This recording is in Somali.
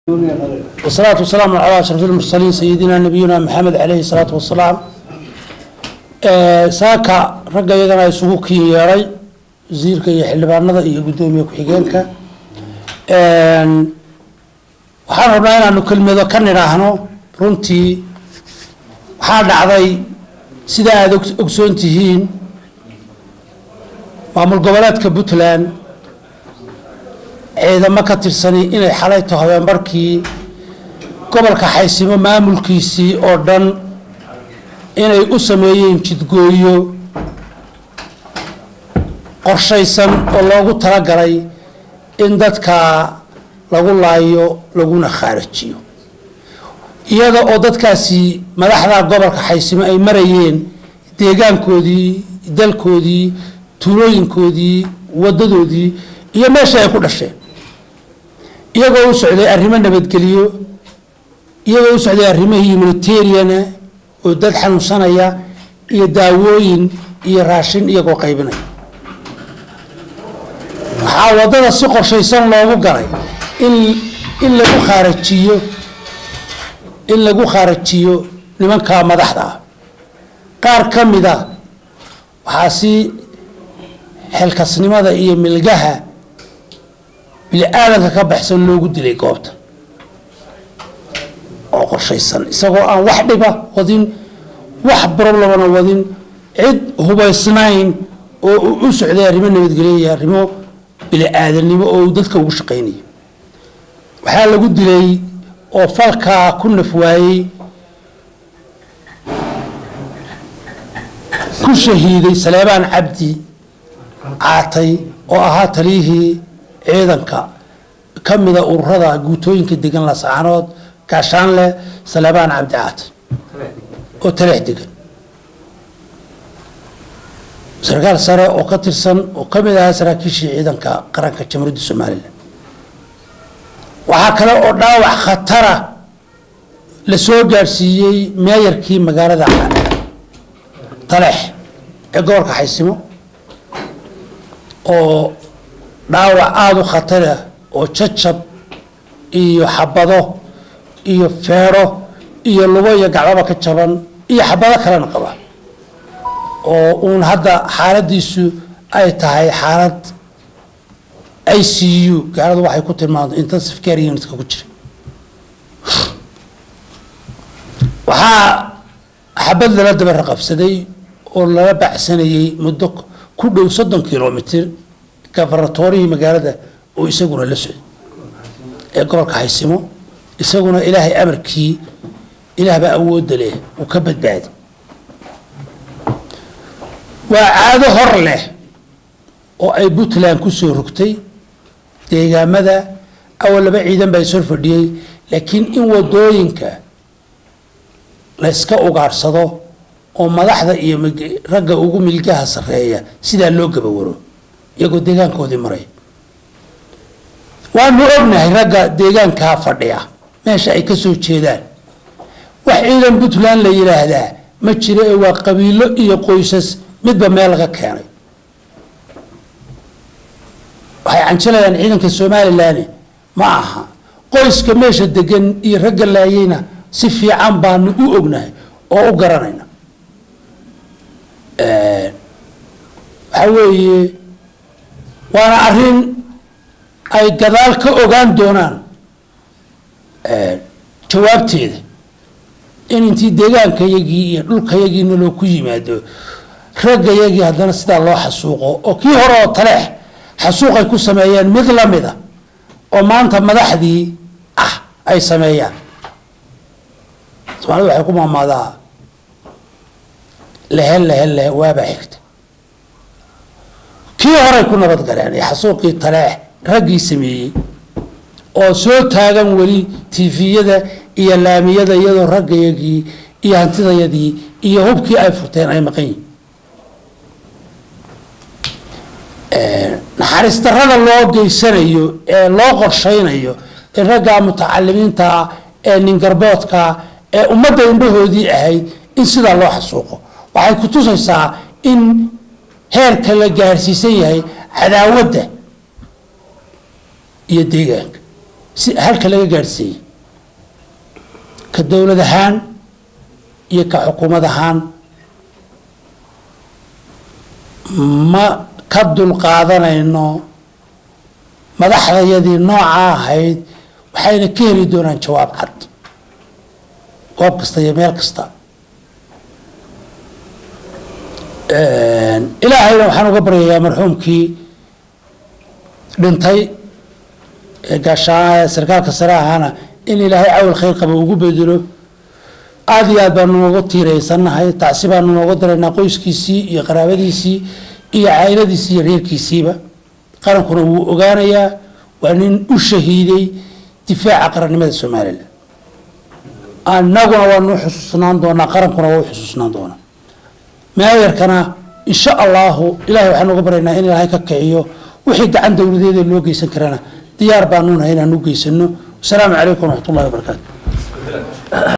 والصلاة والسلام على أشرف المرسلين سيدنا نبينا محمد عليه الصلاة والسلام saaka ragga iyagana isugu kin yeeray wasiirka iyo xildhibaanada iyo guddoomiye ku-xigeenka waxaan rabnaa inaanu kelmado ka nidhaahno runtii waxaa dhacday sida aada ogsoon tihiin maamul goboleedka puntland ciidamo ka tirsani inay xalay to habeenbarkii gobolka xaysimo maamulkiisii oo dhan inay u sameeyeen jidgooyo qorshaysan oo loogu talagalay in dadka lagu laayo laguna khaarajiyo iyada oo dadkaasi madaxda gobolka xaysimo ay marayeen deegaankoodii dalkoodii tuulooyinkoodii wadadoodii iyo meesha ay ku dhasheen iyagoo u socday arrimo nabadgelyo iyagoo u socday arrimo humanitariana oo dad xanuunsanaya iyo daawooyin iyo raashin iyagoo qaybinaya waxaa waddada si qorshaysan loogu galay in in lagu khaarajiyo in lagu khaarajiyo nimanka madaxda ah qaar ka mida waxaa si xilkasnimada iyo milgaha bini-aadanka ka baxsan loogu dilay goobta oo qorshaysan isagoo aan wax dhiba wadin wax problemana wadin cid hubaysnayn oo u socday arrimo nabadgelyo iyo arrimo bini-aadanimo oo uu dadka ugu shaqaynayo waxaa lagu dilay oo falkaa ku naf waayey ku shahiiday saleebaan cabdi caatay oo ahaa taliyihii ciidanka ka mida ururada guutooyinka degan lasaanood gaashaanle saleebaan cabdi caatay oo taleex degan sarkaal sare oo ka tirsan oo ka mid ahaa saraakiishii ciidanka qaranka jamhuuriyadda somalilan waxaa kale oo dhaawac khatara la soo gaadhsiiyey meeyarkii magaalada taleex ee gobolka xaysimo oo dhaawac aada u khatara oo jajab iyo xabado iyo feero iyo lugo iyo gacbaba ka jaban iyo xabado kalena qaba oo uun hadda xaaladiisu ay tahay xaalad i c u gaaladu waxay ku tilmaamto intensive care unitka ku jira waxaa xabad lala daba raqabsaday oo lala bacsanayay muddo ku dhow soddon kilomitr gafaratorihii magaalada oo isaguna la socday ee gobolka haysimo isaguna ilaahay amarkii ilaahbaa awoodda leh uu ka badbaaday waa caado hor leh oo ay puntland ku soo rogtay deegaamada awal laba ciidan baa ishor fadhiyey laakiin in wadooyinka la yska ugaadhsado oo madaxda iyo ragga ugu milgaha sarreeya sidaa loo gabawaro iyagoo deegaankoodii maray waanu ognahay ragga deegaankaa fadhiya meesha ay ka soo jeedaan wax ciidan puntland la yidhaahdaa ma jiro ee waa qabiilo iyo qoysas midba meel laga keenay waxay canjilayaan ciidanka somalilan ma aha qoyska meesha degan iyo ragga laayeyna si fiican baanu u ognahay oo u garanayna waxaa weeye waana arrin ay gadaal ka ogaan doonaan jawaabteeda in intii deegaankayagii iyo dhulkayagiina loo ku yimaado raggayagii haddana sidaa loo xasuuqo oo kii hore oo taleex xasuuqay ku sameeyeen mid lamida oo maanta madaxdii ah ay sameeyaan soomaalida waxay ku maamaadaa lehe lehe lehe waabaa xigta kii horay ku nabad galeen ee xasuuqii taleex raggii sameeyey oo soo taagan weli tifiyada iyo laamiyada iyadoo raggayagii iyo hantidayadii iyo hubkii ay furteen ay maqan yihin naxariis darada loo geysanayo ee loo qorshaynayo in raggaa mutacalimiinta ah ee ningarboodka ee ummadda indhahoodii ahayd in sidaa loo xasuuqo waxay ku tusaysaa in heerka la gaarsiisan yahay cadaawadda iyo deegaanka si halka laga gaadhsiiyey ka dowlad ahaan iyo ka xukuumad ahaan ma ka dulqaadanayno madaxdayadii noocaa ahayd waxayna ka heli doonaan jawaab cad goob kasta iyo meel kasta ilaahayna waxaan uga baryayaa marxuumkii dhintay ee gaashaa sarkaalka sare ahaana in ilaahay cawal khayr qaba ugu bedelo aada iyo aad baanu nooga tiiraysannahay tacsi baanu nooga daraynaa qoyskiisii iyo qaraabadiisii iyo cayladiisii iyo reerkiisiiba qarankuna wuu ogaanayaa waa nin u shahiiday difaaca qarannimada somalilan annaguna waanu xusuusnaan doonaa qarankuna waa u xusuusnaan doonaa meeyarkana insha allahu ilahay waxaan uga baryaynaa in ilaahay ka kiciyo wixii gacan dowladeeda loo geysan karana diyaar baanunahay inaan u geysano wasalaamu calaykum waraxmat ullahi wabarakaatu